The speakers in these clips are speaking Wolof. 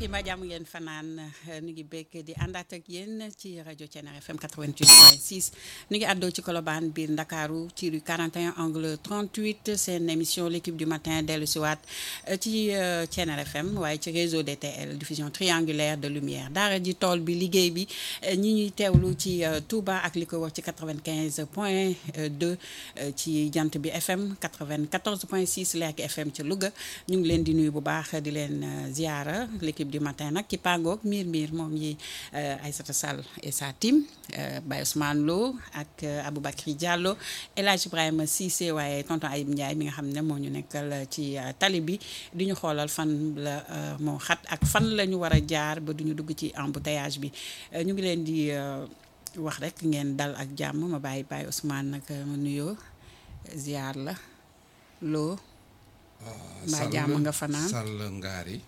mbokk yi mbaa jàmm ngeen fanaan nu ngi bekk di àndaat ak yéen ci rajo Thiéniere FM 88.6 nu ngi àddoo ci Colobane biir Ndakaaru ci rue 41 angle 38 seen émission l'équipe du matin dellu si waat ci Thiéniere FM waaye ci réseau DTL diffusion triangulaire de lumière daara ji tool bi liggéey bi ñi ñuy teewlu ci Touba ak li ko wax ci 95 point 2 ci jant bi FM 94 point 6 Lergui FM ci Louga ñu ngi leen di nuyu bu baax di leen ziara l'équipe du matin nag ci pangoog miir miir moom yi Aïssata Sall et sa team Baye Ousmane Lo ak Aboubacry Diallo El Hadj Ibrahima Cissé waaye tonton Ayib Ndiaye mi nga xam ne moo ñu nekkal ci tali bi di ñu xoolal fan la moo xat ak fan la ñu war a jaar ba duñu dugg ci embouteillage bi ñu ngi leen di wax rek ngeen dal ak jàmm ma bàyyi Baye Ousmane nag ma nuyoo ziar la loo mbaa jàmm nga fanaan sàll ngaari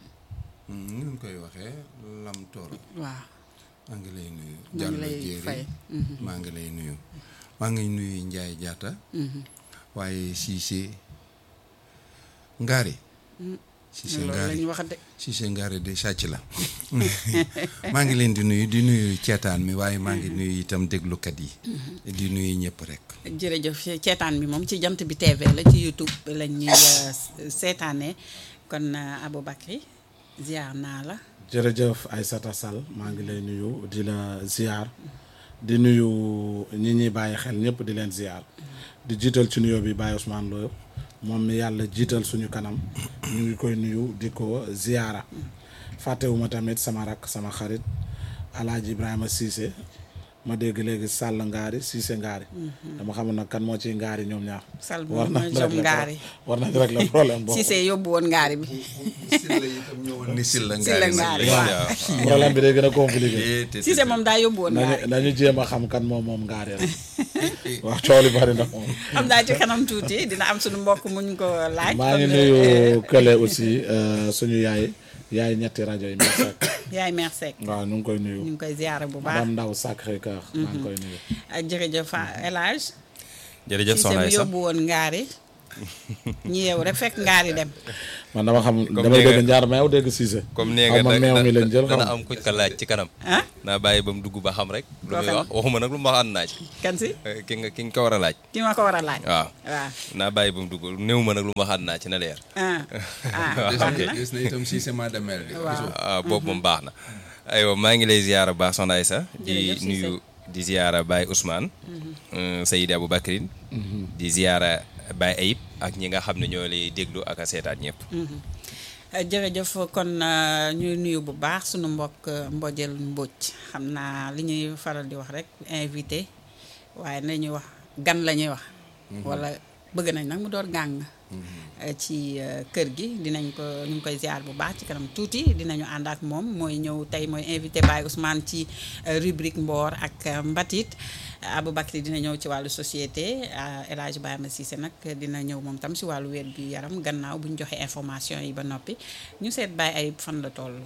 ni ñu koy waxee lam tooro waaw maa ngi lay nuyu maa ngi jàll lay jéeri fay maa ngi lay nuyu maa ngi nuyu njaay jaata waaye siise ngaari siise loolu ngaari lañu wax de siise ngaari de sàcc la maa ngi leen di nuyu di nuyu ceetaan mi waaye maa ngi nuyu itam déglukat yi di nuyu ñëpp rek jërëjëf ceetaan bi moom ci jant bi TV la ci YouTube la ñuy seetaanee kon Aboubacry ziar naa la jërëjëf Aïssata Sall maa ngi lay nuyu di la ziar di nuyu ñi ñuy bàyyi xel ñëpp di leen ziar di jiital ci nuyoo bi Baye Ousmane Lo moom mi yàlla jiital suñu kanam ñu ngi koy nuyu di ko ziara fàttewuma tamit sama rakk sama xarit Alaaji Ibrahima Cissé ma dégg léegi Sall ngaari Cissé ngaari dama xamul nag kan moo ciy ngaari ñoom ñaar Sall war moom nañ mooy jom régler ngaari war nañ régler problème boobu Cissé yóbbu woon ngaari bi silla itam ñëwoon ni silla Silla ngaari ngaari, nag waaw. problème bi day gën a compliqué Cissé moom daa yóbbu woon ngaari nañu nañu jéem a xam kan moom moom ngaari rek wax coow li bari na moom xam naa ci kanam tuuti dina am suñu mbokk muñ ko laaj maa ngi kon, nuyu kële aussi euh, suñu yaay yaay ñetti rajo yi Mère Seck yaay mère Seck waaw ñu ngi koy ñu nuyu ngi koy ziara bu baax madame Ndaw Sacré Cœur maa ngi koy nuyu ak jërëjëf El Hadj jërëjëf Cissé soxna mu Aïssa yóbbu woon ngaari ñi yeew rek fekk ngaari dem man dama xam Comme damay nee nga- dégg njaar meew dégg Cissé comme nee xaw nga ma nag meew mi lañ jël dana xam am kuñ ko laaj ci kanam ah naa bàyyi ba mu dugg ba xam rek lu Loo muy xam. wax waxuma nag lu mu wax ànd naa ci kan si Eh, ki nga ki nga ko war a laaj ki ma ko war a laaj waaw waaw naa bàyyi ba mu dugg néew ma nag lu mu wax ànd naa ci na leer ah ah Waaw, baax ok. na gis na itam siise maa demel di waaw ah boobu moom baax na aywa maa ngi lay ziyaara baax soxna Aïssa di Jërëjëf Cissé. nuyu di ziyaara Baye Ousmane euh, Seydi Aboubacrin di ziyaara Baye Ayib ak ñi nga xam ne ñoo lay déglu ak a seetaan ñëpp jërëjëf kon euh, ñuy nuyu bu baax sunu mbokk euh, Mbodjel Mbodj xam naa li ñuy faral di wax rek invité waaye nañuy wax gan la ñuy wax. wala bëgg nañ nag mu door gàng. euh, ci euh, kër gi dinañ ko ñu ngi koy ziar bu baax ci kanam tuuti dinañu ànd ak moom mooy ñëw tey mooy invité Baye Ousmane ci euh, rubrique Mboor ak euh, Mbatit Aboubacry dina ñëw ci wàllu société euh, El Hadj Ibrahima Cissé nag dina ñëw moom tam si wàllu wér gu yaram gannaaw bu ñu joxee information yi ba noppi ñu seet Baye Ayib fan la toll.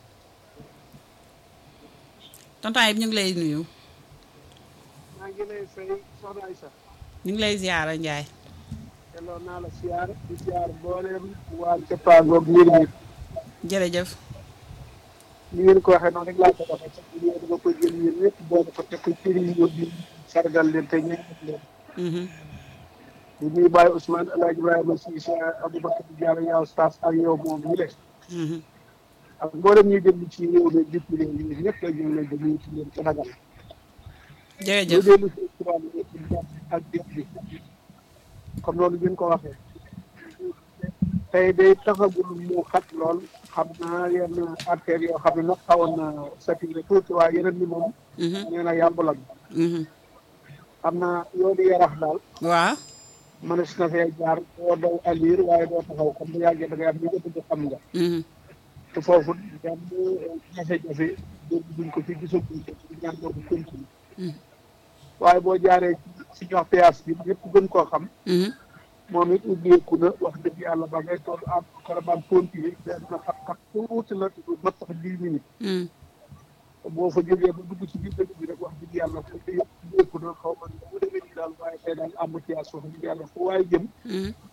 tonton Ayib ñu ngi lay nuyu maa ngi lay fay soxna Aïssa ñu ngi lay ziara Ndiaye. delloo naa la siyaar di siyaar mbooleem waa Cappaangoog mbir mi jërëjëf ni ngeen ko waxee noonu rek laa ko waxee sax ñu dama koy jël yéen ñëpp boole ko te ko cëri yi yóbbi sargal leen te ñaanal leen Mhm. di nuyu Baye Ousmane El Hadj Ibrahima Cissé Aboubacar Diallo yow staff ak yow moom ñu le Mhm. ak mboolem ñuy déglu ci réew mi jëpp réew mi ñëpp la ñu ngi leen di nuyu ci leen Sénégal ñu jërëjëf dellu si tubaab yi ci jàpp ak dégg bi comme loolu ngeen ko waxee tey day taxagul mu xat lool xam naa yenn artères yoo xam ne nag xawoon na saturé tuuti waaye yeneen ni moom Mhm. nee na yàmbulam Mhm. xam naa yoonu yarax daal waaw mënees na fee jaar doo daw alir waaye doo taxaw comme bu yàggee da ngay am li nga bëgg xam nga Mhm. te foofu benn jafe-jafe dégg duñ ko fi gisaguñ ko ci ñaan boobu continue Mhm. waaye boo jaaree ci si ñox péage bi ñëpp gën koo xam Mhm. moom it ubbeeku na wax dëgg yàlla ba ngay toll am caravane continue benn na xat-xat tuuti la mat sax dix minutes Mhm. boo fa jógee ba dugg ci biir dëkk bi rek wax dëgg yàlla foofu yëpp ubbeeku na xaw ma nu mu demee nii daal waaye tey daal embouteillage wax dëgg yàlla fu waaye jëm Mhm. te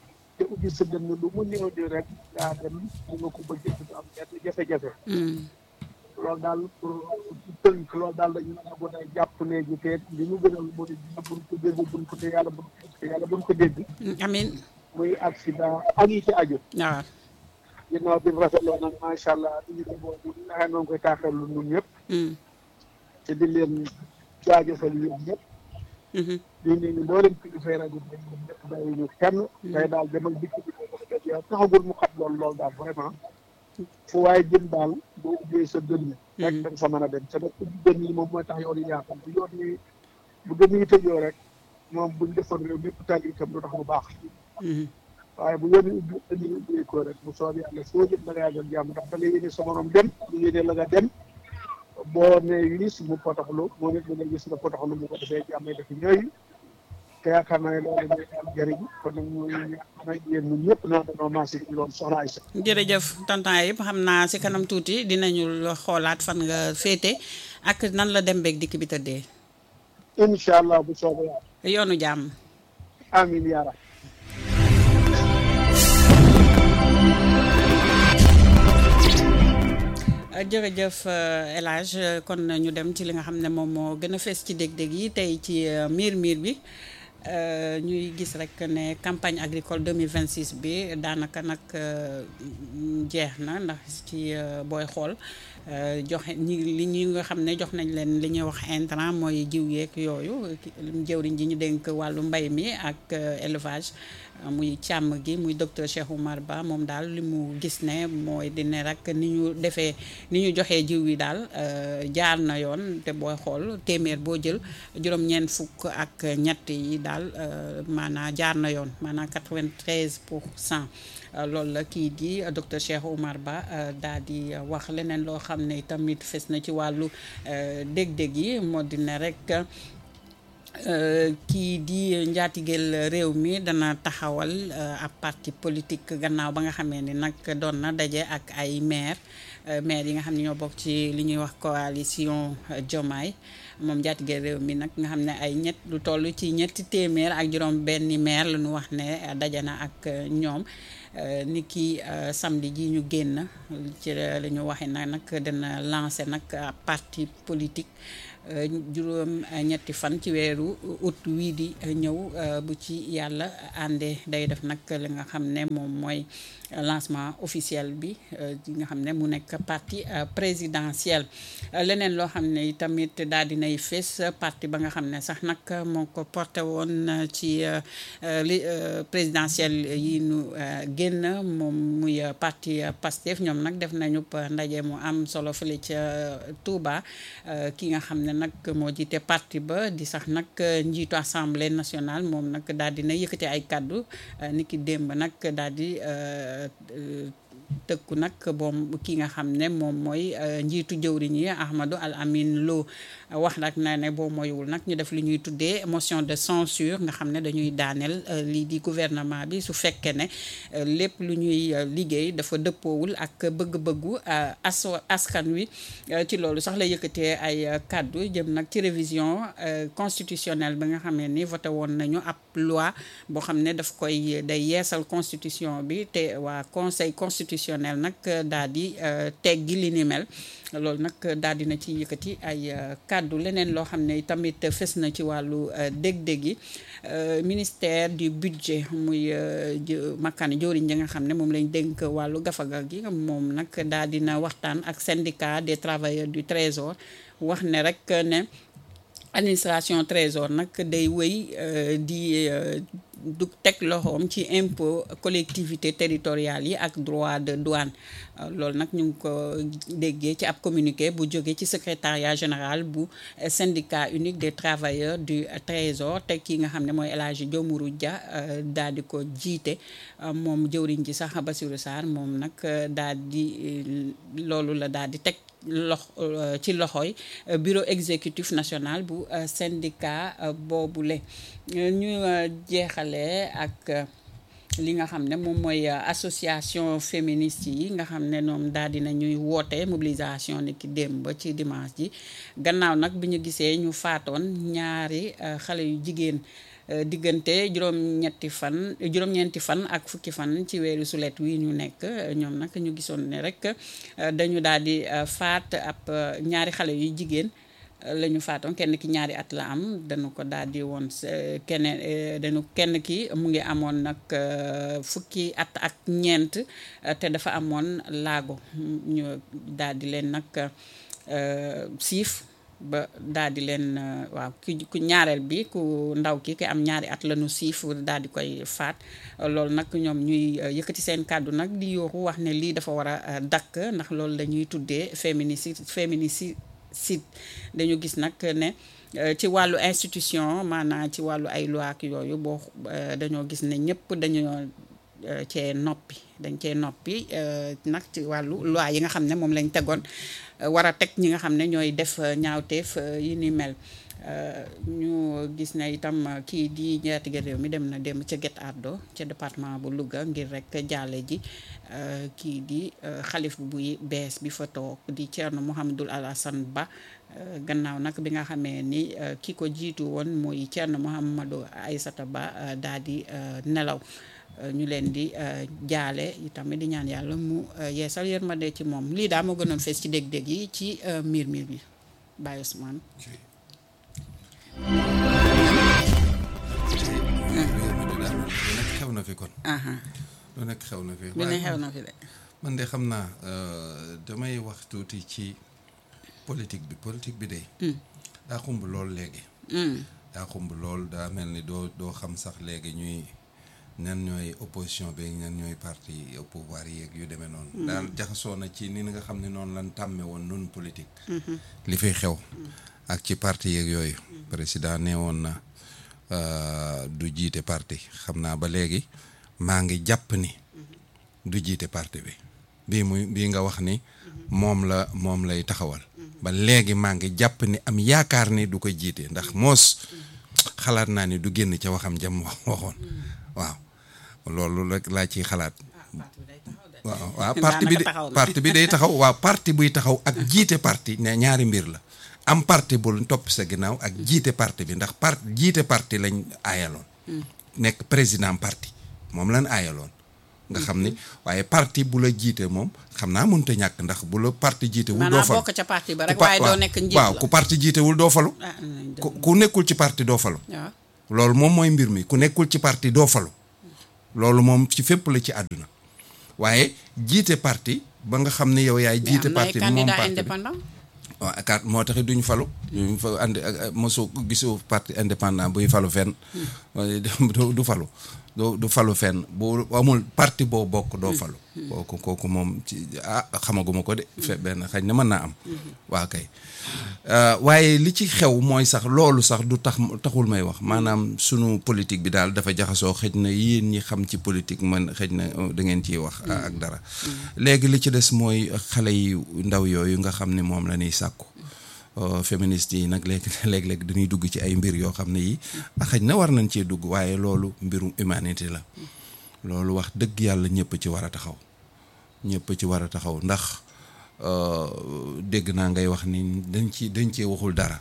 te ubbi sa dënn lu mu néew di rek daa dem mu nga ko bëggee du am benn jafe-jafe loolu daal pour tënk loolu daal dañu mën a gën a jàpp léegi te li ñu gënal mooy dina buñ ko dégg buñ ko te yàlla buñ ko yàlla buñ ko dégg amin muy accident ak yi ci aju waaw ginnaaw bi rafetloo nag macha allah li ñu demoon ñu naxee noonu koy taaxeelu ñun ñëpp te di leen jaajëfal yéen ñëpp di nuyu mboolem kilifay rajo bi ñun ñëpp bàyyi ñu kenn tey daal demal dikk bi ko def yow taxagul mu xat lool lool daal vraiment fu waaye jëm daal boo ubbee sa dënn rek da nga fa mën a dem te nag ubbi dënn yi moom mooy tax yoon yi yaatal bu yoon yi bu dënn yi tëjoo rek moom buñ defoon réew mépp tàgg itam du tax mu baax waaye bu yoon yi ubbi dënn yi ubbi ko rek bu soob yàlla foo jëm da nga yàggal jàmm ndax da nga yéene sa morom dem lu yéene la nga dem boo nee wiis mu potaxlu moom it mu ne gis nga potaxlu mu ko defee jàmm def ñooyu te yaakaar naa ne loolu mooy am njëriñ kon nag ñu nag yéen ñun ñëpp naa dañoo maasi ci loolu soxna Aïssa jërëjëf tonton yëpp xam naa si kanam tuuti dinañu xoolaat fan nga féete ak nan la dem beeg dikk bi tëddee incha allah bu soobee yàlla yoonu jàmm amin yaa rab jërëjëf El Hadj kon ñu dem ci li nga xam ne moom moo gën a fees ci dég-dég yi tey ci miir miir bi ñuy gis rek ne campagne agricole 2026 bi daanaka nag jeex na ndax ci booy xool joxe ñi li ñi nga xam ne jox nañ leen li ñuy wax intrant mooy jiw yeeg yooyu jëwriñ ji ñu dénk wàllu mbay mi ak élevage muy càmm gi muy docteur Cheikh Oumar Ba moom daal li mu gis ne mooy dine rek ni ñu defee ni ñu joxee jiw yi daal jaar na yoon te booy xool téeméer boo jël juróom-ñeent fukk ak ñett yi daal maanaa jaar na yoon maanaa 93 pour cent loolu la kii di docteur Cheikh Oumar Ba daal di wax leneen loo xam ne tamit fes na ci wàllu dég-dég yi moo di ne rek kii di njaatigeel réew mi dana taxawal ab parti politique gannaaw ba nga xamee ni nag doon na daje ak ay maire maire yi nga xam ne ñoo bokk ci li ñuy wax coalition Diomaye moom njaatigeel réew mi nag nga xam ne ay ñett lu toll ci ñetti téeméer ak juróom benni maire la ñu wax ne daje na ak ñoom ni ki samedi ji ñu génn ci la ñu waxee nag nag dana lancé nag parti politique juróom ñetti fan ci weeru août wii di ñëw bu ci yàlla àndee day def nag li nga xam ne moom mooy lancement officiel bi nga xam ne mu nekk parti présidentiel leneen loo xam ne tamit daal dinay fees parti ba nga xam ne sax nag moo ko porté woon ci li présidentiel yi nu génn moom muy parti Pastef ñoom nag def nañu ndaje mu am solo fële ca Touba ki nga xam ne nag moo jiite parti ba di sax nag njiitu assemblée nationale moom nag daal dina yëkkati ay kàddu ni ki démb nag daal di tëkku nag boom ki nga xam ne moom mooy njiitu jëwriñ yi Ahmadou Al Amin Lo wax nag na ne boo moywul nag ñu def li ñuy tuddee motion de censure nga xam ne dañuy daaneel lii di gouvernement bi su fekkee ne lépp lu ñuy liggéey dafa dëppoowul ak bëgg-bëggu as askan wi ci loolu sax la yëkkatee ay kàddu jëm nag ci révision constitutionnelle bi nga xam ne ni voté woon nañu ab loi boo xam ne daf koy day yeesal constitution bi te waa conseil constitutionnel nag daal di teggi li ni mel loolu nag daal dina ci yëkkati ay kàddu leneen loo xam ne tamit fës na ci wàllu dég-dég yi ministère du budget muy makkaani jëwriñ ji nga xam ne moom lañ dénk wàllu gafaga gi moom nag daal dina waxtaan ak syndicat des travailleurs du trésor wax ne rek ne administration trésor nag day wéy di du teg loxoom ci impôt collectivité territoriales yi ak droit de douane loolu nag ñu ngi ko déggee ci ab communiqué bu jógee ci secrétariat général bu syndicat unique des travailleurs du trésor te ki nga xam ne mooy El Hadji Diomourou Dia daal di ko jiite moom jëwriñ ji sax Bassirou Sarr moom nag daal di loolu la daal di teg lox ci loxoy bureau exécutif national bu syndicat boobule ñu jeexale ak li nga xam ne moom mooy association féministe yi nga xam ne ñoom daal dina ñuy woote mobilisation ni ki démb ci dimanche ji gannaaw nag bi ñu gisee ñu faatoon ñaari xale yu jigéen diggante juróom-ñetti fan juróom-ñeenti fan ak fukki fan ci weeru sulet wi ñu nekk ñoom nag ñu gisoon ne rek dañu daal di faat ab ñaari xale yu jigéen la ñu faatoon kenn ki ñaari at la am dañu ko daal di woon keneen dañu kenn ki mu ngi amoon nag fukki at ak ñeent te dafa amoon laago ñu daal di leen nag siif ba daal di leen waaw ku ku ñaareel bi ku ndaw ki ki am ñaari at la ñu siif daal di koy faat loolu nag ñoom ñuy yëkkati seen kàddu nag di yooxu wax ne lii dafa war a dakk ndax loolu la ñuy tuddee féminicide féminicide site dañu gis nag ne ci wàllu institution maanaam ci wàllu ay loi ak yooyu boo dañoo gis ne ñëpp dañoo cee noppi dañ cee noppi nag ci wàllu loi yi nga xam ne moom lañ tegoon war a teg ñi nga xam ne ñooy def ñaawteef yi ni mel ñu gis ne itam kii di njaatige réew mi dem na dem ca Guet Ardo ca département bu Louga ngir rek jaale ji kii di xalif buy bees bi fa toog di Thierno Mouhamadul Alassane Ba gannaaw nag bi nga xamee ni ki ko jiitu woon mooy Thierno Mouhamadou Aïssata Ba daal di nelaw ñu leen di jaale itamit di ñaan yàlla mu yeesal yërmande ci moom lii daa moo gënoon fees ci dég-dég yi ci miir miir bi Baye Ousmane xew na fi kon lu nekk xew na fi lu ne xew na fi de man de xam naa damay wax tuuti ci politique bi politique bi de daa xumb lool léegi daa xumb lool daa mel ni doo doo xam sax léegi ñuy ñan ñooy opposition bi ñan ñooy parti au pouvoir yi yu demee noonu daal jaxasoo na ci ni nga xam ne noonu lan tàmme woon nun politique li fiy xew ak ci parti yeeg yooyu président nee woon na du jiite parti xam naa ba léegi maa ngi jàpp ni du jiite parti bi bii muy bii nga wax ni moom la moom lay taxawal ba léegi maa ngi jàpp ni am yaakaar ni du ko jiite ndax moos xalaat naa ni du génn ca waxam jam wax waxoon waaw loolu rek laa ciy xalaat waaw waaw parti bi de parti bi day taxaw waaw parti buy taxaw ak jiite parti ne ñaari mbir la am parti bul topp sa ginnaaw ak jiite parti bi ndax part jiite parti lañ aayaloon nekk président parti moom lañ aayaloon nga xam ni waaye parti bu la jiite moom xam naa mënut a ñàkk ndax bu la parti jiite wul doo falu bokk ca parti ba rek waaye doo nekk njiit waaw ku parti jiite wul doo falu ku nekkul ci parti doo falu loolu moom mooy mbir mi ku nekkul ci parti doo falu loolu moom ci fépp la ci àdduna waaye jiite parti ba nga xam ne yow yaay jiite parti bi moom parti bi waaw kat moo taxit duñ falu duñ fa andi mosu gisu parti indépendant buy falu fenn du falu du du falu fenn bu amul parti boo bokk doo falu kooku kooku moom ci ah xamaguma ko de fe benn xañ na mën naa am waa kay waaye li ci xew mooy sax loolu sax du tax taxul may wax maanaam sunu politique bi daal dafa jaxasoo xëj na yéen ñi xam ci politique man xëj na da ngeen ciy wax ak dara léegi li ci des mooy xale yu ndaw yooyu nga xam ne moom la ñuy sàkku féministes yi nag léegi léeg-léeg dañuy dugg ci ay mbir yoo xam ne yi xëj na war nañ cee dugg waaye loolu mbirum humanité la loolu wax dëgg yàlla ñëpp ci war a taxaw ñëpp ci war a taxaw ndax dégg naa ngay wax ni dañ ci dañ cee waxul dara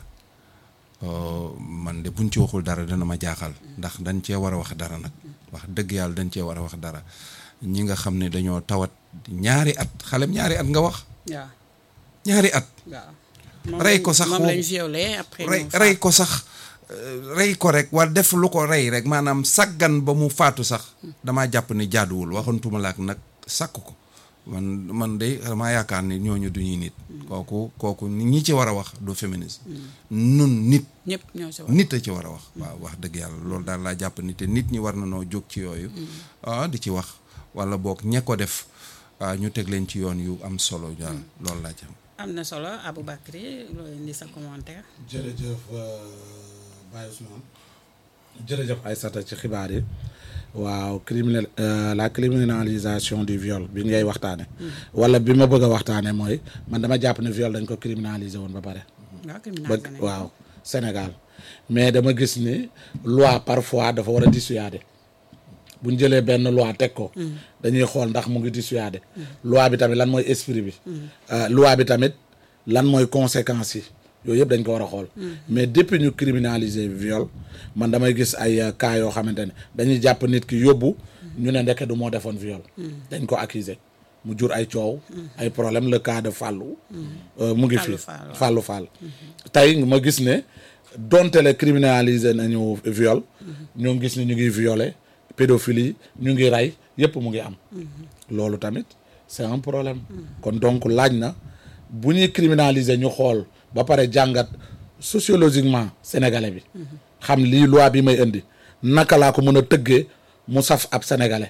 man de buñ ci waxul dara dana ma jaaxal ndax dañ cee war a wax dara nag wax dëgg yàlla dañ cee war a wax dara ñi nga xam ne dañoo tawat ñaari at xalem ñaari at nga wax waaw ñaari at rey ko sax moom lañ violé après rey rey ko sax rey ko rek wala def lu ko rey rek maanaam saggan ba mu faatu sax damaa jàpp ni jaaduwul waxantuma laak nag sàkk ko man man de damaa yaakaar ni ñooñu du ñuy nit kooku kooku ñi ci war a wax du féminisme nun nit ñëpp ñoo ci war nit a ci war a wax waaw wax dëgg yàlla loolu daal laa jàpp ni te nit ñi war na noo jóg ci yooyu ah di ci wax wala boog ñe ko def ñu teg leen ci yoon yu am solo daal loolu laa ci am am na solo Aboubacry loo indi sa commentaire. jërëjëf Baye Ousmane jërëjëf Aïssata ci xibaar yi waaw criminel la criminalisation du viol bi ngay waxtaane wala bi ma bëgg a waxtaane mooy man dama jàpp ne viol dañ ko criminaliser woon ba pare ba waaw Sénégal mais dama gis ni loi parfois dafa war a dissuader bu ñu jëlee benn loi teg ko dañuy xool ndax mu ngi dissuader loi bi tamit lan mooy esprit bi loi bi tamit lan mooy conséquences yi yooyu yëpp dañ ko war a xool mais depuis ñu criminaliser viol man damay gis ay cas yoo xamante ne dañuy jàpp nit ki yóbbu ñu ne ndeke du moo defoon viol dañ ko accuser mu jur ay coow ay problème le cas de Fallou mu ngi fi Fallou Fall tey ma gis ne donte le criminaliser nañu viol ñoo gis ne ñu ngi violer pédophilie ñu ngi rey yëpp mu ngi am loolu tamit c'est un problème kon donc laaj na bu ñuy criminaliser ñu xool ba pare jàngat sociologiquement sénégalais bi xam lii loi bi may indi naka laa ko mën a tëggee mu saf ab sénégalais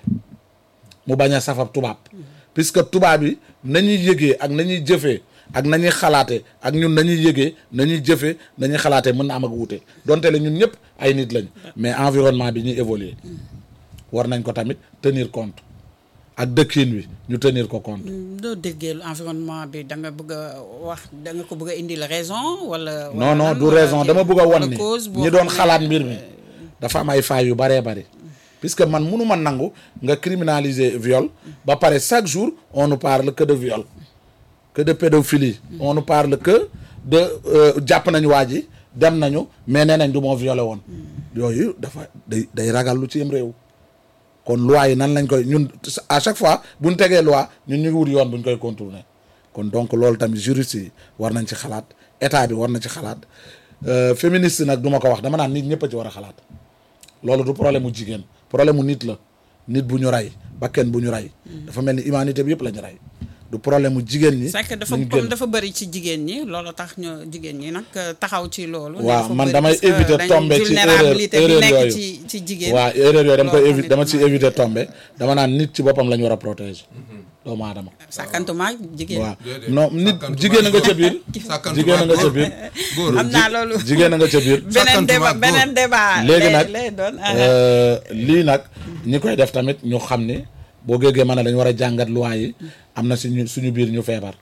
mu bañ a saf ab tubaab puisque tubaab yi nañuy yëgee ak nañuy jëfee ak nañuy xalaate ak ñun nañuy yëgee nañuy jëfee nañuy xalaatee mën na am ak wuute donte la ñun ñëpp ay nit lañ mais environnement bi ñuy évoluer war nañ ko tamit tenir compte ak dëkkin wi ñu tenir ko compte. doo déggee environnement bi da nga bëgg a wax da nga ko bëgg a indil raison wala. non non du raison dama bëgg a wan ni ñi doon xalaat mbir mi dafa am ay failles yu baree bari puisque man mënu ma nangu nga criminaliser viol ba pare chaque jour on nous parle que de viol que de pédophilie on nous parle que de jàpp nañu waa ji dem nañu mais nee nañ du moo violé woon yooyu dafa day day ragal lu ci yem réew kon loi yi nan lañ koy ñun à chaque fois bu ñu tegee loi ñun ñu ngi wut yoon bu ñu koy contourner kon donc loolu tamit juriste yi war nañ ci xalaat état bi war na ci xalaat féministe nag du ma ko wax dama naan nit ñëpp a ci war a xalaat loolu du problème mu jigéen problème mu nit la nit bu ñu rey bakken bu ñu rey dafa mel ni humanité bi yëpp la ñu rey du problème mu jigéen ñi. c'est que dafa comme dafa bëri ci jigéen ñi loolu tax ñu jigéen ñi nag taxaw ci loolu. waaw man damay éviter tomber ci erreur erreur yooyu ci ci jigéen. waaw erreur yooyu dama koy éviter dama ci éviter tomber dama naan nit ci boppam la ñu war a protéger. doomu aadama. sàkkantuma jigéen. waaw non nit jigéen a nga ca biir. jigéen a nga ca biir. góor am naa loolu. jigéen a nga ca biir. beneen débat beneen débat. léegi nag lay doon lii nag ñi koy def tamit ñu xam ne boo géegee ma ne dañu war a jàngat loi yi am na suñu suñu biir ñu feebar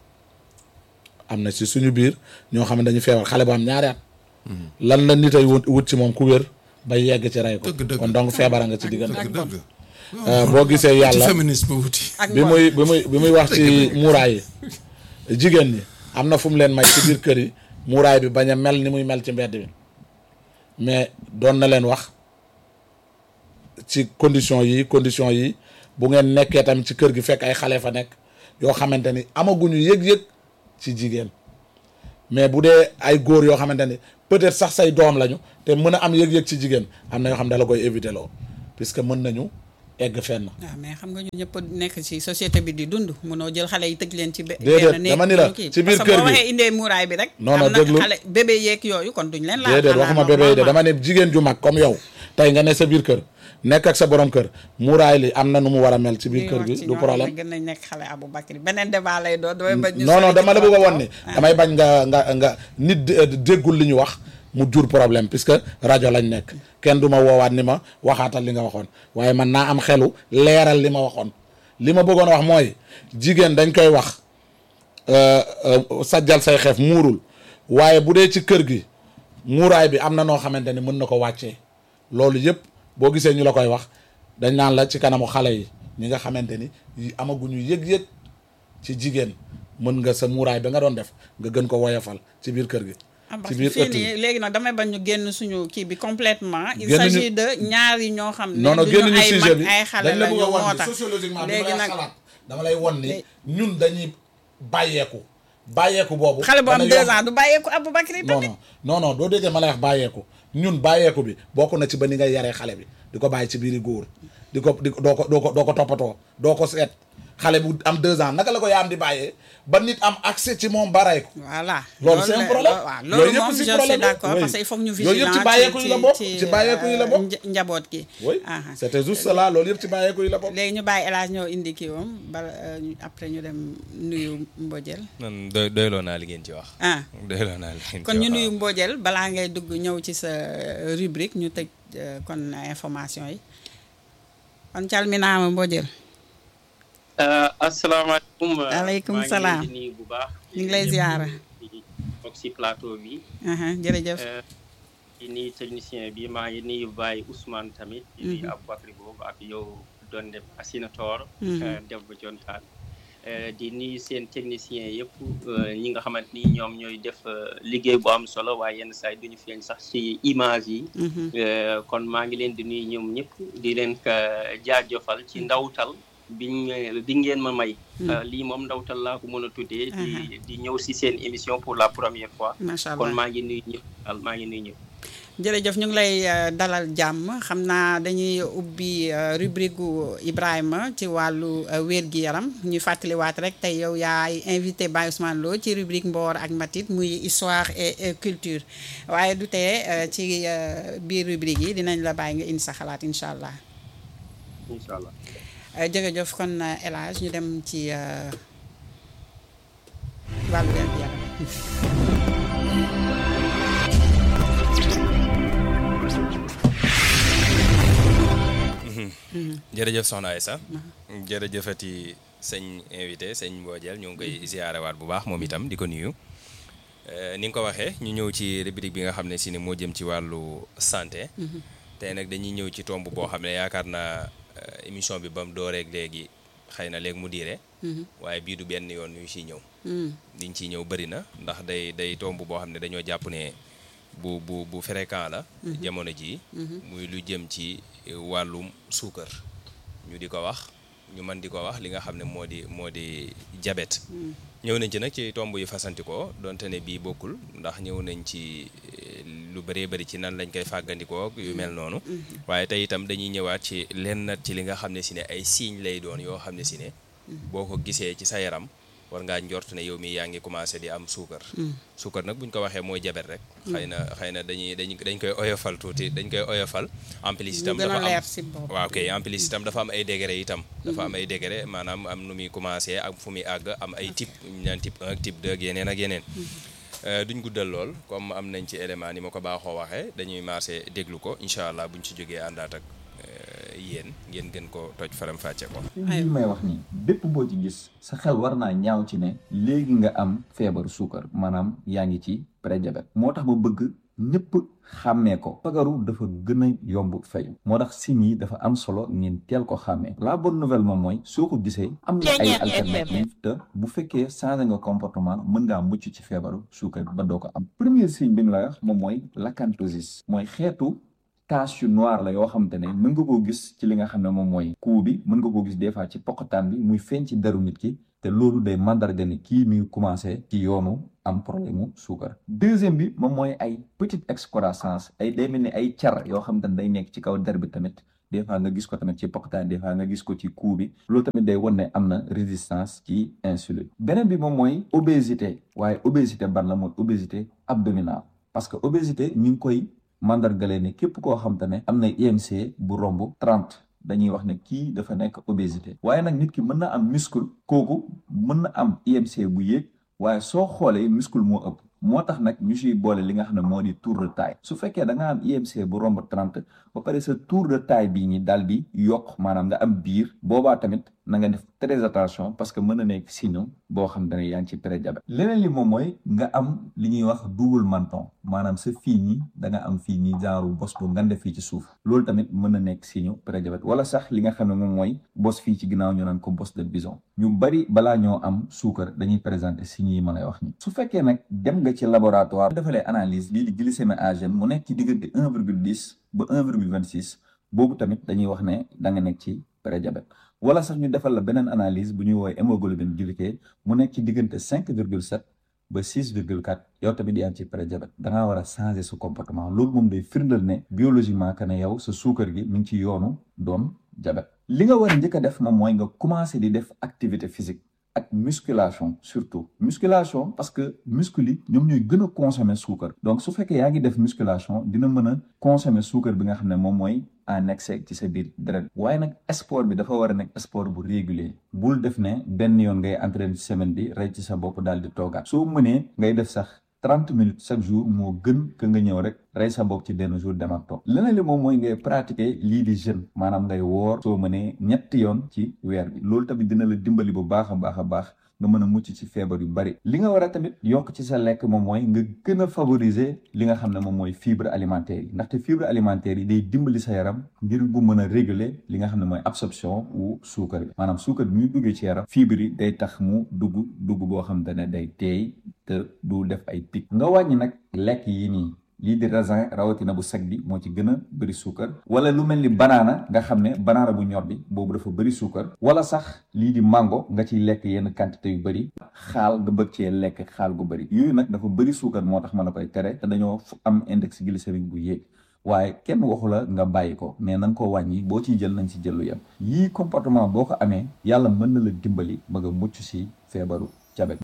am na si suñu biir ñoo xam ne dañu feebar xale bu am ñaari at lan la nit ay wut ci moom ku wér ba yegg ci rey ko kon donc feebar a nga ci diggante boo gisee yàlla féminisme wuti bi muy bi muy bi muy wax ci muuraay yi jigéen ñi am na fu mu leen may ci biir kër yi muuraay bi bañ a mel ni muy mel ci mbedd bi mais doon na leen wax ci condition yi condition yi bu ngeen nekkee tamit ci kër gi fekk ay xale fa nekk yoo xamante ni amaguñu yëg-yëg ci jigéen mais bu dee ay góor yoo xamante ni peut-être sax say doom lañu te mën a am yëg-yëg ci jigéen am na yoo xam ne da la koy éviter loo puisque mën nañu egg fenn. waaw mais xam nga ñu ñëpp nekk ci société bi di dund mënoo jël xale yi tëj leen ci. benn déedéet dama ni la ci biir kër gi parce que boo waxee indee muuraay bi rek. non non am na déglu xale bébé yeeg yooyu kon duñ leen. laal déedéet waxuma bébé yi de dama ne jigéen ju mag comme yow tey nga ne sa biir kër nekk ak sa borom kër muuraay li am na nu mu war a mel ci biir kër gi du problème gën nañ nekk xale Abou Bakri beneen débat lay doon damay bañ non non dama la bëgg a won ni damay bañ nga nga nga nit déggul li ñu wax mu jur problème puisque rajo lañ nekk kenn du ma woowaat ni ma waxaatal li nga waxoon waaye man naa am xelu leeral li ma waxoon li ma bëggoon wax mooy jigéen dañ koy wax sajjal say xeef muurul waaye bu dee ci kër gi muuraay bi am na noo xamante ni mën na ko wàccee loolu yëpp boo gisee ñu la koy wax dañ naan la ci kanamu xale yi ñi nga xamante ni amaguñu yëg-yëg ci jigéen mën nga sa muuraay ba nga doon def nga gën ko woyofal ci biir kër gi. ci biir ëtt yi léegi nag damay bañ ñu génn suñu kii bi complètement il s'agit de ñaari ñoo xam ne non non génn ñu sujet bi ay xale dañ la la bëgg ñu a won moo ni tax sociologiquement bi léegi ma nag xalaat dama lay won ni ñun dañuy bàyyeeku bàyyeeku boobu xale bu am dana deux yomb. ans du bàyyeeku Abou Bakri non tamit non non non doo déggee ma lay wax bàyyeeku ñun bàyyeeku bi bokk na ci ba ni ngay yaree xale bi di ko bàyyi ci biiri góor di ko di ko doo ko doo ko doo ko toppatoo doo ko seet xale bu am deux ans naka la ko yaam di bàyyee ba nit am accès ci moom baray ko voilà loolu c'est un la- problème waaw Yooyu loolu yëpp moom si je suis problème la. d'accord Oui. parce que il faut que ñu Yooyu yëpp vigilant ci bàyyeeku yi la bokk ci bàyyeeku yi la bokk nja- njaboot gi oui Aha. c'était juste cela loolu yëpp ci bàyyeeku yi la bokk léegi ñu bàyyi El Hadj ñëw indi kii moom bala euh, ñu- après ñu dem nuyu Mbodiel man doy doyloo naa li ngeen ci wax. ah doyloo naa li ngeen ci kon ñu wax, nuyu waaw. Mbodiel balaa ngay dugg ñëw ci sa euh, rubrique ñu tëj euh, kon information yi kon calminaama Mbodiel Uh, asalaamaaleykum. uh, Aleykum maa ngi salaam. leen di nuyu bu baax. ñu ngi lay ziara di toog si plateau bi. aha jërëjëf Uh, di nuyu technicien bi maa ngi nuyu Baye Ousmane tamit. di nuyu Aboubacry boobu ak yow doon def asinator. Mhm. uh, Debbo Jontaan. di nuyu seen technicien yëpp ñi nga xamante ni ñoom ñooy def liggéey bu am solo waaye yenn saa yi duñu feeñ sax ci image yi kon maa ngi leen di nuyu ñoom ñëpp di leen jaajëfal ci ndawtal biñ bi ngeen ma may lii moom ndawtal laa ko mën a tuddee di di ñëw ci seen émission pour la première fois macha allah kon maa ngi nuyu ñëpp daal maa ngi nuyu ñëpp jërëjëf ñu ngi lay dalal jàmm xam naa dañuy ubbi rubrique gu Ibrahima ci wàllu wér-gi-yaram ñuy fàttaliwaat rek tey yow yaay invité Baye Ousmane Lo ci rubrique Mboor ak Matit muy histoire et culture waaye du tee ci biir rubrique yi dinañ la bàyyi nga indi sa xalaat incha allah. incha allah. jërëjëf kon El Hadj ñu dem ci wàllu wér-gi-yaram. jërëjëf soxna Aïssa jërëjëfati sëñ invité sëñ Mbodiel ñu ngi koy ziarewaat bu baax moom itam di ko nuyu ni nga ko waxee ñu ñëw ci rubrique bi nga xam ne si ne moo jëm ci wàllu santé tey nag dañuy ñëw ci tomb boo xam ne yaakaar naa émission bi ba mu dooreeg léegi xëy na léegi mu diire waaye bii du benn yoon ñu ciy ñëw liñ ciy ñëw bëri na ndax day day tomb boo xam ne dañoo jàpp ne bu bu bu fréquent la jamono jii muy lu jëm ci wàllum suukar ñu di ko wax ñu mën di ko wax li nga xam ne moo di moo di diabète ñëw nañ ci nag ci tomb yu fasantikoo donte ne bii bokkul ndax ñëw nañ ci lu bëree bëri ci nan lañ koy fàggandikoo yu mel noonu waaye tey itam dañuy ñëwaat ci lenn ci li nga xam ne si ne ay signes lay doon yoo xam ne si ne boo ko gisee ci sa yaram war ngaa njort ne yow mi yaa ngi commencé di am suukar suukar nag bu ñu ko waxee mooy jabet rek xëy na xëy na dañuy dañ dañ koy oyofal tuuti dañ koy oyofal en plus itam dafa am waaw kay en plus itam dafa am ay degré itam dafa am ay degré maanaam am nu muy commencé ak fu muy àgg am ay type ñu naan type 1 ak type 2 ak yeneen ak yeneen duñ guddal lool comme am nañ ci élément ni ma ko baaxoo waxee dañuy marché déglu ko incha allah buñ ci jógee àndaat ak yéen ngeen gën ko toj faram fàcce ko li may wax nii bépp boo ci gis sa xel war naa ñaaw ci ne léegi nga am feebaru suukar maanaam yaa ngi ci prédiabète moo tax ma bëgg ñëpp xàmmee ko fagaru dafa gën a yomb fayu moo tax signes yi dafa am solo ngeen teel ko xàmmee la bonne nouvelle moom mooy soo ko gisee am na ay alternative te bu fekkee changé nga comportement mën ngaa mucc ci feebaru suukar ba doo ko am premier signe bi ñu la wax moom mooy l'acanthosis mooy xeetu tache yu noir la yoo xamante ne mën nga koo gis ci li nga xam ne moom mooy cou bi mën nga koo gis des fois ci poqataan bi muy feeñ ci deru nit ki te loolu day mandarga ni kii mi ngi commencé ci yoonu am problème mu suukar deuxième bi moom mooy ay petite excroissance ay day mel ni ay car yoo xamante ne day nekk ci kaw der bi tamit des fois nga gis ko tamit ci poqataan des fois nga gis ko ci cou bi loolu tamit day wan ne am na résistance ci insuline beneen bi moom mooy obésité waaye obésité ban la mooy obésité abdominale parce que obésité ñu ngi koy mandargale ne képp koo xam te ne am na IMC bu romb trente dañuy wax ne kii dafa nekk obésité waaye nag nit ki mën na am muscle kooku mën na am IMC bu yéeg waaye soo xoolee muscle moo ëpp moo tax nag ñu siy boole li nga xam ne moo di tour de taille su fekkee da nga am IMC bu romb trente ba pare sa tour de taille bii ñi daal di yokk maanaam nga am biir boobaa tamit na nga def très attention parce que mën na nekk signe boo xam ne yaa ngi ci prédiabète leneen li moom mooy nga am li ñuy wax double menton maanaam sa fii ñi da nga am fii ñi genre bos bu ngande fii ci suuf loolu tamit mën na nekk signe prédiabète wala sax li nga xam ne moom mooy bos fii ci ginnaaw ñu naan ko bos de bison ñu bari balaa ñoo am suukar dañuy présenter signes yi ma lay wax ni su fekkee nag dem nga ci laboratoire defalee analyse lii di glycémie AGM mu nekk ci diggante un virgule dix ba un virgule vingt six boobu tamit dañuy wax ne da nga nekk ci prédiabète wala sax ñu defal la beneen analyse bu ñuy woowee hémoglobine glyquée mu nekk ci diggante cinq virgule sept ba six virgule quatre yow tamit yaa ngi ci prédiabète da ngaa war a changer sa comportement loolu moom day firndal ne biologiquement que ne yow sa suukar gi mi ngi ci yoonu doon diabète li nga war a njëkk a def moom mooy nga commencer di def activité physique ak musculation surtout musculation parce que muscle yi ñoom ñooy gën a consommer suukar donc su fekkee yaa ngi def musculation dina mën a consommer suukar bi nga xam ne moom mooy en excès ci sa biir deret waaye nag sport bi dafa war a nekk sport bu régulier bul def ne benn yoon ngay entraîner ci semaine bi rey ci sa bopp daal di toogaat soo mënee ngay def sax trente minutes chaque jour moo gën que nga ñëw rek rey sa bopp ci benn jour dem ak toog leneen li moom mooy ngay pratiquer lii di jeûne maanaam ngay woor soo mënee ñetti yoon ci weer bi loolu tamit dina la dimbali bu baax a baax a baax nga mën a mucc ci feebar yu bari li nga war a tamit yokk ci sa lekk moom mooy nga gën a favoriser li nga xam ne moom mooy fibre alimentaire yi ndaxte fibre alimentaire yi day dimbali sa yaram ngir gu mën a réguler li nga xam ne mooy absorption wu suukar bi maanaam suukar bi muy duggee ci yaram fibre yi day tax mu dugg dugg boo xam te ne day teey te du def ay pic nga wàññi nag lekk yi nii lii di raisin rawatina bu sec bi moo ci gën a bëri suukar wala lu mel ni banaana nga xam ne banaana bu ñor bi boobu dafa bëri suukar wala sax lii di mango nga ciy lekk yenn quantité yu bëri xaal nga bëgg cee lekk xaal gu bëri yooyu nag dafa bëri suukar moo tax ma la koy tere te dañoo am index glycémique bu yéeg waaye kenn waxu la nga bàyyi ko mais na nga ko wàññi boo ciy jël nañ ci jël lu yem yii comportement boo ko amee yàlla mën na la dimbali ba nga mucc si feebaru jabet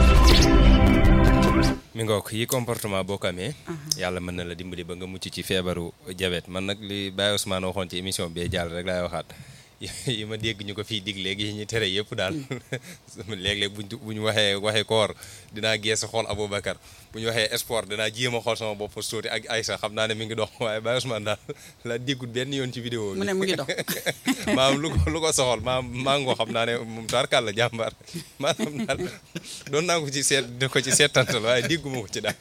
mi ngook yi comportement boo ko amee yàlla mën na la dimbali ba nga mucc ci feebaru jabet man nag li Baye Ousmane waxoon ci émission bi jàll rek laay waxaat yi ma dégg ñu ko fii dig léegi yi ñu tere yëpp daal léeg-léeg buñ bu ñu waxee waxee koor dinaa geesu xool Aboubacar bu ñu waxee sport dinaa jéem a xool sama bopp suuti ak Aïssa xam naa ne mi ngi dox waaye Baye Ousmane daal la déggut benn yoon ci vidéo bi mu ne mu ngi dox maam lu ko lu ko soxal maam maa ngoo xam naa ne moom taarkal la jàmbaar maanaam daal doon naa ko ci seet di ko ci seetantal waaye dégguma ko ci daal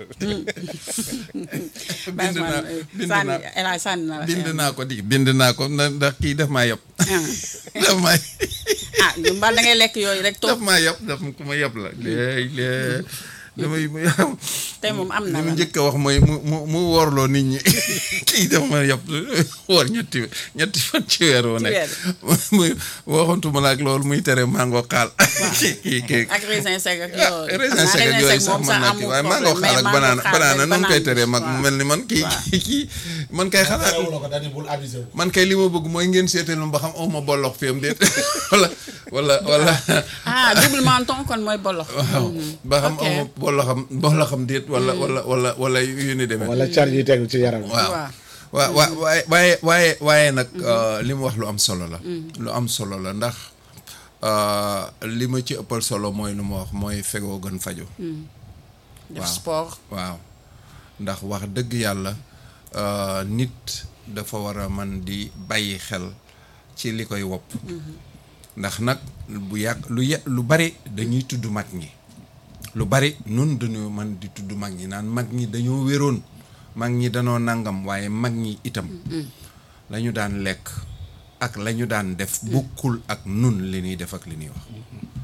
bind naa bind sànni naa El Hadj sànni na la bind naa ko di bind naa ko na- ndax kii daf maa yab daf maa ah ñu mbal da ngay lekk yooyu rek daf toog maa yab daf ku ma yab la léegi léegi damay tey moom am na li mu la njëkk a wax mooy mu mu mu woorloo nit ñi kii daf ma yab woor ñetti ñetti fan ci weer woo nekk muy waxantuma la ak loolu muy tere mango xaal kii kii kii ak raisin sec ak ah yooyu raisin sec ak yooyu sax mën naa kii waaye mango xaal ak banaana banaana nu mu koy teree mag mu mel ni man kii kii man kay xanaa terewuloo ko dañu bul avisé wu. man kay li ma bëgg mooy ngeen seetal ma ba xam aw ma bollox fi am déet wala wala wala ah double menton kon mooy bolox waaw ba xam ok. aw ma bolloxam bolloxam déet wala wala wala wala yu ni demee wala car yi tegu ci yaram. waaw waaw waa waa waaye waaye waaye waaye nag li mu wax lu am solo la lu am solo la ndax euh, li ma ci ëppal solo mooy lu ma wax mooy fegoo gën faju def waaw. sport waaw ndax wax dëgg yàlla euh, nit dafa war a man di bàyyi xel ci li koy wopp ndax nag bu yàgg lu ye lu bari dañuy tudd mag ñi lu bari nun dañoo man di tudd mag ñi naan mag ñi dañoo wéroon mag ñi danoo nangam waaye mag ñi itam la ñu daan lekk ak la ñu daan def bokkul ak nun li ñuy def ak li ñuy wax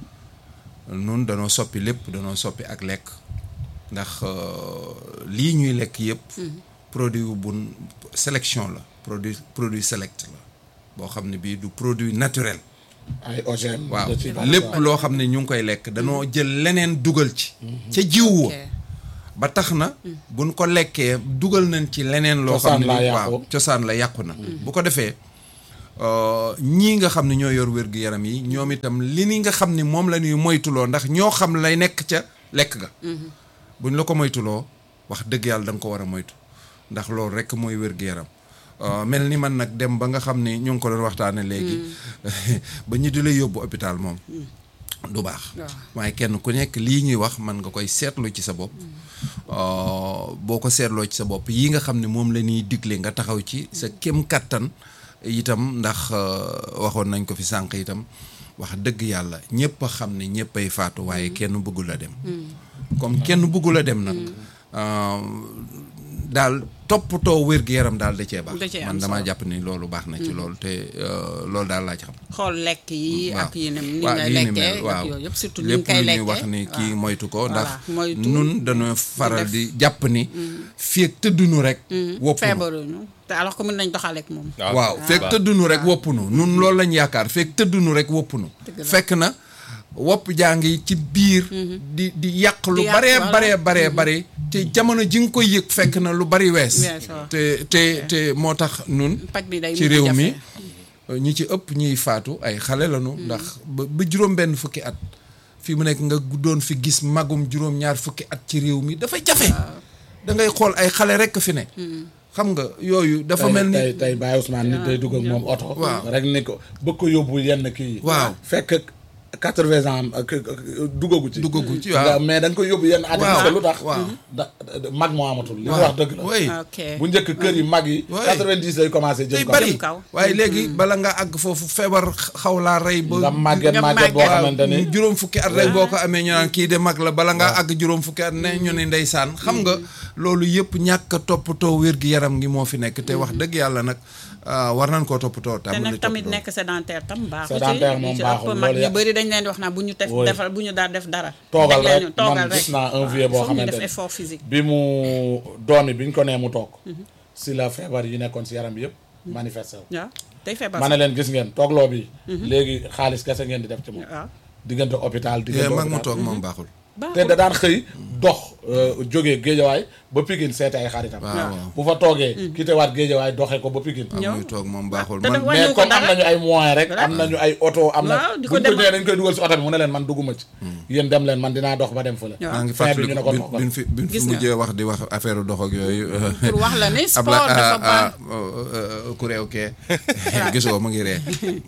nun danoo soppi lépp danoo soppi ak lekk ndax euh, lii ñuy lekk yëpp produit wu bun sélection la produit produit select la boo xam ne bii du produit naturel ay OGM. waaw da ciy bari lépp quoi. loo xam ne ñu ngi koy lekk danoo jël leneen dugal ci ca jiw wa ok. ba tax na buñ ko lekkee dugal nañ ci leneen loo xam Cosaan ne la ni yàqu. waaw cosaan la yàqu na bu ko defee euh, ñii nga xam ne ñoo yor wér-gu-yaram yi ñoom itam li ni nga xam ne moom la ñuy moytuloo ndax ñoo xam lay nekk ca lekk ga buñ la ko moytuloo wax dëgg yàlla da nga ko war a moytu ndax loolu rek mooy wér-gu-yaram Euh, mel ni man nag dem ba nga xam ne ñu ngi ko doon waxtaane léegi ba ñu di la yóbbu hôpital moom du baax waaw. waaye kenn ku nekk lii ñuy wax man nga koy seetlu ci sa bopp Euh, boo ko seetloo ci sa bopp yi nga xam ne moom la ñuy digle nga taxaw ci sa kem kattan itam ndax euh, waxoon nañ ko fi sànq itam wax dëgg yàlla ñëpp a xam ne ñëpp ay faatu waaye kenn bëggul a dem comme kenn bëggul a dem nag euh, daal toppatoo wér-gu-yaram daal da cee baax Da cee am man damaa solo. jàpp ni loolu baax na ci loolu te euh, loolu daal laa ci xam xool lekk yi waaw ak yi ne ni waaw nga lii ni lekkee mel, waaw ak yooyu yëpp surtout ni lépp nga koy lu ñuy lekkee wax ni kii waaw. moytu ko Voilà, ndax moytu. nun dañoo faral def. di jàpp ni fii ak tëddunu rek woppunu feebaruñu te alors que mën nañ doxaleek moom waaw fekk tëddunu rek woppunu nun loolu lañ yaakaar fekk tëddunu rek woppunu Dëgg la. fekk na wopp jaa ngi ci biir di di yàq lu yàq, baree voilà. baree baree bare te jamono ji nga koy yëg fekk na lu bari wees Wees, waaw. te te te moo tax nun paj bi day ci mujj réew jafe. mi ñi ci ëpp ñiy faatu ay xale lañu ndax ba ba juróom benn fukki at fi mu nekk nga doon fi gis magum juróom ñaar fukki at ci réew mi dafa jafe da ngay xool ay xale rekk fi ne xam nga yooyu dafa tey mel ni tey tey Baye Ousmane nit day dugg ak moom oto. Waaw. rek ni ko bëgg ko yóbbu yenn kii yi. Waaw. fekk quatre-vingts ans ak duggagu ci. duggagu ci nga- waaw. mais dañ koy yóbbu yenn at yi Waaw, parce que lu tax. waaw. da da- mag moo amatul. li mu waaw wax dëgg la. oui ok bu njëkk kër yi mag yi. Ouais. quatre-vingt-dix lay commencé day jëm kaw. bari Jëm kaw. waaye léegi bala nga àgg foofu feebar xaw laa rey ba nga màgget nga màgget boo màgget. xamante ni. juróom fukki at rek boo ko amee ñu naan kii de mag la bala ngaa àgg juróom fukki at ne ñu ne ndeysaan xam nga loolu yëpp ñàkk a toppatoo wér gi yaram ngi moo fi nekk te wax dëgg yàlla nag ah, war nañ koo toppatoo te tam nag tamit nekk sédentaire tam baaxu ci Sédentaire moom ci baaxul, ëpp mag loolu ñu ya- bëri dañ leen di wax naa bu ñu def Oui. defal bu ñu daal def dara toogal Teg leen rek ñu- toogal man rek gis naa un Waaw, vieux boo foog ñu xamante def ni effort physique bi mu doomi bi ñu ko nee mu toog si la feebar yi nekkoon si yaram bi yëpp manifesté wu waaw day feebar ma ne leen gis ngeen toogloo bi léegi xaalis kese ngeen di def ci moom waaw diggante hôpital yee diggante mag mu hôpital. toog moom baaxul te da daan xëy dox jógee géejawaay ba Pikine seete ay xaritam waaw bu fa toogee quitté waat géejawaay doxee ko ba Pikine waaw muy toog moom baaxul te man dafa mais wàññiwu ko comme am dara nañu ay moyens rek am nañu ay oto am na Waaw, di ko buñ ko demal. ñëwee dañ koy dugal si oto bi mu ne leen man dugguma ci yéen dem leen man dinaa dox ba dem fële waaw. maa ngi fin bi ñu fàttali ne ko bin toogal. bin fi bin fi Gis nga. mujjee wax di wax affaire dox ak yooyu pour wax la ne Abla sport dafa baax ku réew kee gisoo mu ngi ree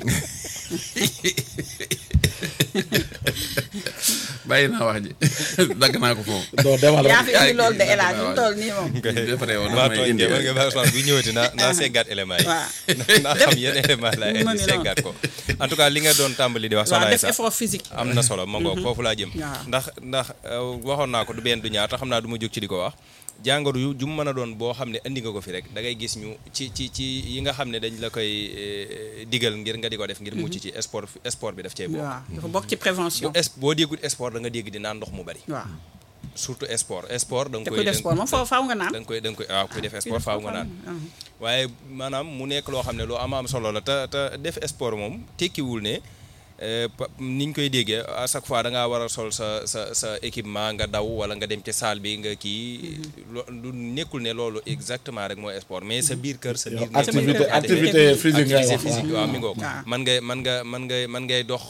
bàyyi naa wax ji dagg naa ko foofu doo demal yaa rek fi indi loolu de El Hadj mu toll nii moom dafa réewoon maa dafa may tooñ indi kay man nga baax Ousmane bu ñëwati naa naa seggaat élément yi waaw naa xam yenn élément laa mu indi ngi seggaat ko en tout cas li nga doon tàmbali di wax waaw soxna def Aïssa effort physique am na solo ma ngoog foofu laa jëm Waaw. ndax ndax euh, waxoon naa ko du benn du ñaar te xam naa du ma jóg ci di ko wax jàngoro yu ju mu mën a doon boo xam ne indi nga ko fi rek da ngay gis ñu ci ci ci yi nga xam ne dañ la koy eh, digal ngir nga di ko def ngir mucc ci sport sport bi daf cee bokk waaw dafa bokk ci prévention bu es boo déggul sport da nga dégg di naan ndox mu bari waaw surtout sport sport da nga te koy kuy def sport moom foofu faaw nga naan da nga koy da nga koy waaw kuy def sport faaw nga naan waaye maanaam mu nekk loo xam ne lu am am solo la te te def sport moom tekkiwul ne eh, pa- ni ñu koy déggee à chaque fois da ngaa war a sol sa sa sa équipement nga daw wala nga dem ci salle bi nga kii lo- lu nekkul ne loolu exactement rek mooy sport mais sa biir kër sa biir néeg activité nga koy activité defee. physique ngay activité wax physique waaw mi ngoog waaw. man ngay man nga man ngay man ngay dox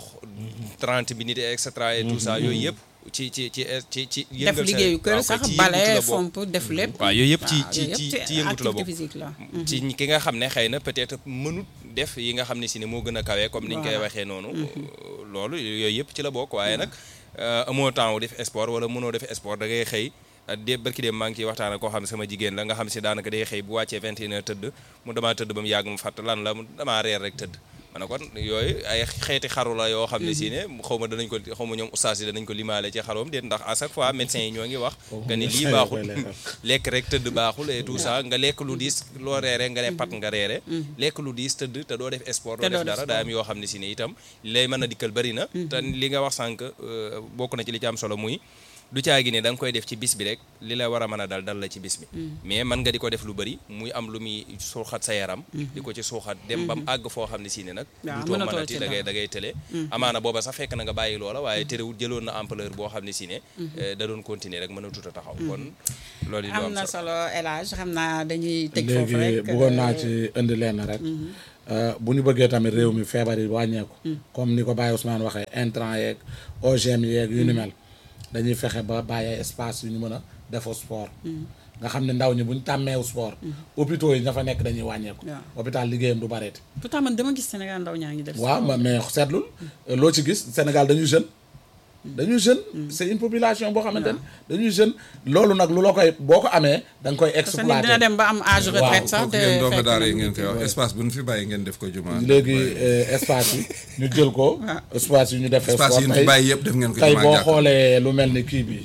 30 minutes et cetera et tout ça yooyu yëpp ci ci ci ci ci def yëngal sa- liggéeyu kër waaw, sax ci bale yëngatu la bokk. fomp def lépp waaw yooyu yëpp ci waaw, ci yooyu ci yëpp ci yëngatu la activité bokk physique la ci ñi- ki nga xam ne xëy na peut-être mënut def yi nga xam ne si ne moo gën a kawee comme niñ koy Voilà. waxee noonu loolu yooyu yëpp ci la bokk waaye nag euh, amoo temps wu def sport wala mënoo def sport da ngay xëy ah, de barki dem maa ngi ciy waxtaan ak koo xam ne sama jigéen la nga xam si daanaka day xëy bu wàccee 21 heures tëdd mu damaa tëdd ba mu yàgg mu fàtt lan la mu damaa reer rek tëdd ma ne kon yooyu ay xeeti xaru la yoo xam ne si ne xaw ma danañ ko xaw ma ñoom ustaas yi danañ ko limaale ci xaroom déet ndax à chaque fois médecins yi ñoo ngi wax que ni lii baaxul lekk rek tëdd baaxul et tout ça nga lekk lu diis loo reere nga ne pat nga reere lekk lu diis tëdd te doo def sport Te doo doo def def dara daa am yoo xam ne si ne itam li lay mën a dikkal bëri na te li nga wax sànq euh, bokk na ci li ci am solo muy du caagi ne da nga koy def ci bis bi rek li la war a mën a dal dal la ci bis bi mais mën nga di ko def lu bëri muy am lu muy suuxat sa yaram di ko ci suuxat dem bam àgg foo xam ne si ne nag Waaw, du too mënatoo mënati ci da ngay dara. da ngay tële amaana booba sax fekk na nga bàyyi loola waaye terewul jëloon na ampleur boo xam ne si ne eh, da doon continuer rek mën a tuta taxaw kon loolu di lu am am na solo solo El Hadj xam naa dañuy tëj foofu léegi rek bëggoon naa ci indi lenn rek Euh, bu ñu bëggee tamit réew mi feebar yi wàññeeku comme ni ko Baye Ousmane waxee intrant yeeg OGM yeeg yu ni mel dañuy fexe ba bàyyee espace yu ñu mën a defoo sport nga xam ne ndaw ñi bu ñu tàmmeewu sport hôpitaux yi ña fa nekk dañuy wàññeeku Waaw. hôpital liggéeyam du bareeti pourtant man dama gis Sénégal ndaw ñaa ngi def waaw ma- mais seetlul loo ci gis Sénégal dañuy jeune dañuy jeune c'est une population boo xamante ne dañuy jeune loolu nag lu la koy boo ko amee da nga koy parce que nit dina exploiter dem ba am âge retraite sax foofu te ngeen doo ko fekk daara yi na- ngeen koy wax espace bu ñu fi bàyyi ngeen def ko jumaa léegi euh, espace yi ñu jël ko espace yi ñu def espace yi ñu fi bàyyi yëpp def ngeen ko tey jumaa boo jàkk xoolee lu mel ni kii bi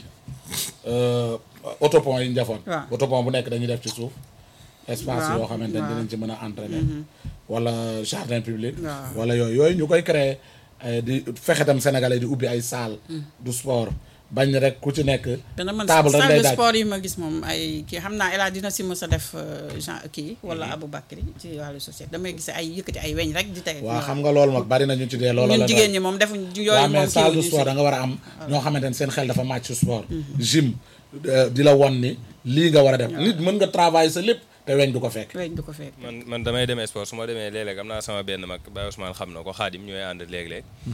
euh, autopont yi ñu defoon Waaw. autopont bu nekk dañuy def ci suuf espace Waaw, yoo xamante ne waaw. dinañ ci mën a entraîner wala jardin public Waaw. wala yooyu yooyu ñu koy créer eh, di fexe tam sénégalais di ubbi ay salle du sport bañ rek ku ci nekk dana mën table rek salle lay de daaj sport yi ma gis moom ay kii xam naa El Hadj dina si mës a def euh, genre kii wala Aboubacry ci wàllu société damay gis ay yëkkati ay weñ rek di teg waaw xam nga loolu mag bari na ñu ci dee loolu la ñun jigéen ñi moom defuñ yooyu waaw moom mais salle kii de sport da nga war a am ñoo xamante ne seen xel dafa màcc ci sport gym euh, di la won ni lii nga war a def nit mën nga travailler sa lépp te weñ du ko fekk weñ du ko fekk man man damay demee sport su ma demee léeg-léeg am naa sama benn mag Baye Ousmane xam na ko xaadim ñooy ànd léeg-léeg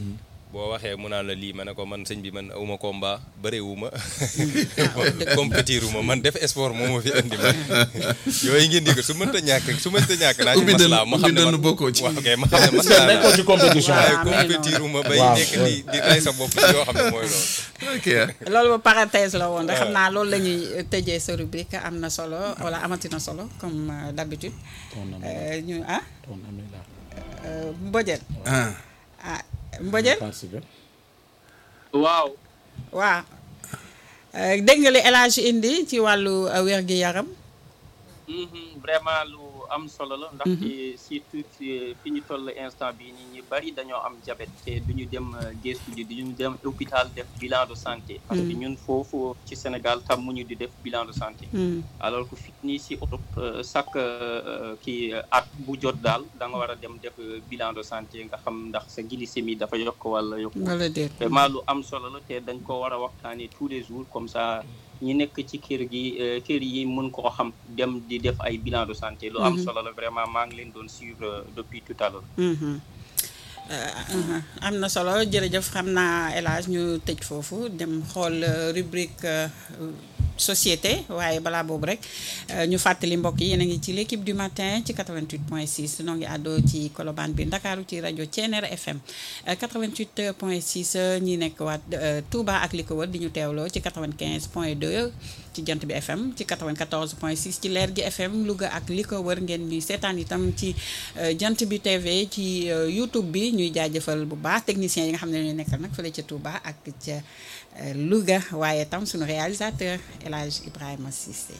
boo waxee mu naan la lii ma ne ko man sëñ bi man awuma combat bëreewuma compétiruma man def sport moo ma fi andi ma yooyu ngeen di ko su mënta ñàkk su mënta ñàkk naa ci ubbi maslaa ma xam ne dënn man bokkoo ci. waaw ok ma xam ne maslaa nekkoo naa ci compétition waaye waaw, mais compétiruma bay Waaw, nekk oui. di di rey sa bopp ci yoo xam ne mooy loolu ok loolu ba parenthèse la woon rek xam naa loolu la ñuy tëjee sa rubrique am na solo wala amati na solo comme euh, d'habitude ton ami Euh, ñu ah ton ami la euh, Mbodiène ah ah Mbodiène participer waaw waaw Euh, dégg nga li El Hadj indi ci wàllu euh, wér-gi-yaram Mhm, vraiment lu am solo la ndaxte surtout fi fi ñu toll instant bi ni ñu bari dañoo am diabète te duñu dem euh, gëstu ji duñu dem hôpital def bilan de santé parce que ñun foofu ci Sénégal tam mu ñu di def bilan de santé Hmm. alors que fii nii si Europe euh, chaque euh, kii euh, at bu jot daal da nga war a dem def euh, bilan de santé nga xam ndax sa glycémie dafa yokk wala yokk wala déet vraiment lu am solo la te dañ ko war a waxtaanee tous les jours comme ça ñi nekk ci kër gi euh, kër yi mën koo xam dem di def ay bilan de santé lu am solo la vraiment maa ngi leen doon suivre euh, depuis tout à l'heure Mhm. Euh, uh-huh. am na solo jërëjëf xam naa El Hadj ñu tëj foofu dem xool euh, rubrique euh, société waaye balaa boobu rek euh, ñu fàttali mbokk yi yéen a ngi ci l'équipe du matin ci 88.6 noo ngi àddoo ci Colobane bi Ndakaaru ci rajo Thiéniere FM euh, 88.6 euh, ñi nekk waat euh, Touba ak li ko wër di ñu teewloo ci 95.2 ci jant bi FM ci 94.6 ci leer gi FM Louga ak li ko wër ngeen ñuy seetaan itam ci euh, jant bi TV ci euh, YouTube bi ñuy jaajëfal bu baax techniciens yi nga xam ne ñoo nekkal nag fële ca Touba ak ca euh, Louga waaye tam suñu réalisateur El Hadj Ibrahima Cissé.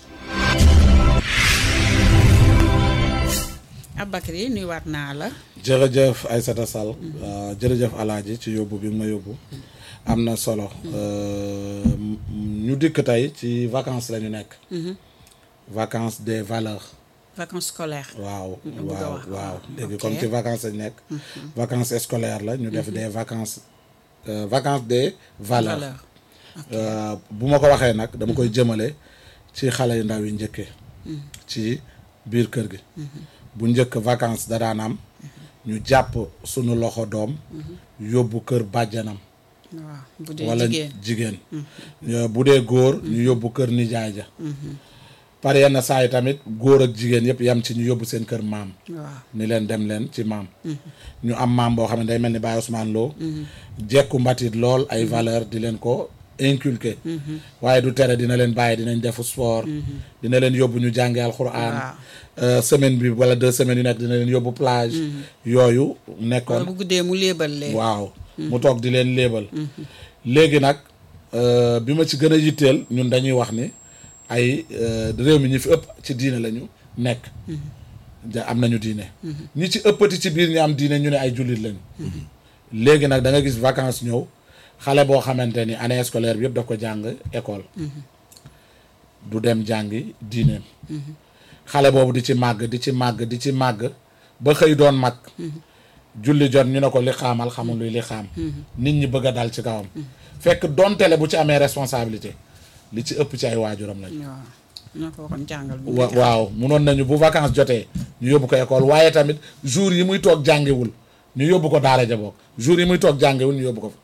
Aboubacry nuyuwaat naa la. jërëjëf Aïssata Sall euh, jërëjëf alaaji ci yóbbu bi nga ma yóbbu am na solo Euh, m- ñu dikk tey ci vacances la ñu nekk vacances des valeurs vacances scolaires. waaw nga bëgg a waaw wax. waaw léegi Ok. comme ci vacances lañ nekk vacances scolaires la ñu def des vacances euh, vacances des valeurs valeur. Euh, bu ma ko waxee nag dama koy jëmale ci xale yu ndaw yi njëkkee ci biir kër gi bu njëkk vacances da daan am ñu jàpp sunu loxo doom yóbbu kër bàjjanam waaw bu dee wala jigéen. jigéen Euh, bu dee góor ñu yóbbu kër nijaay ja par yenn saa yi tamit góor ak jigéen yëpp yam ci ñu yóbbu seen kër maam waaw ni leen dem leen ci maam ñu am maam boo xam ne day mel ni Baye Ousmane Lo jekku mbatit lool ay valeur di leen ko inculquer waaye du tere dina leen bàyyi dinañ defu sport dina leen yóbbu ñu jàngi alxuraan Waaw. Euh, semaine bi wala deux semaines yu nekk dina leen yóbbu plage yooyu wala nekkoon bu guddee mu léebal leen. waaw mu toog di leen léebal léegi nag euh, bi ma ci gën a yitteel ñun dañuy wax ni ay euh, réew mi ñi fi ëpp ci diine lañu nekk ja am nañu diine ñi ci ëppati ci biir ñi am diine ñu ne ay jullit lañu léegi nag da nga gis vacances ñëw xale boo xamante ni année scolaire bi yëpp daf ko jàng école du dem jàngi diineem xale boobu di ci màgg di ci màgg di ci màgg ba xëy doon mag julli jot ñu ne ko li xaamal xamul luy li xaam nit ñi bëgg a dal ci kawam fekk dontele bu ci amee responsabilité li ci ëpp ci ay waajuram lañ waaw ñoo ko waxoon jàngal. bu wa nekk. waaw munoon nañu bu vacances jotee ñu yóbbu ko école waaye tamit jour yi muy toog jàngiwul ñu yóbbu ko daara ja bokk jour yi muy toog jàngiwul ñu yóbbu ko fa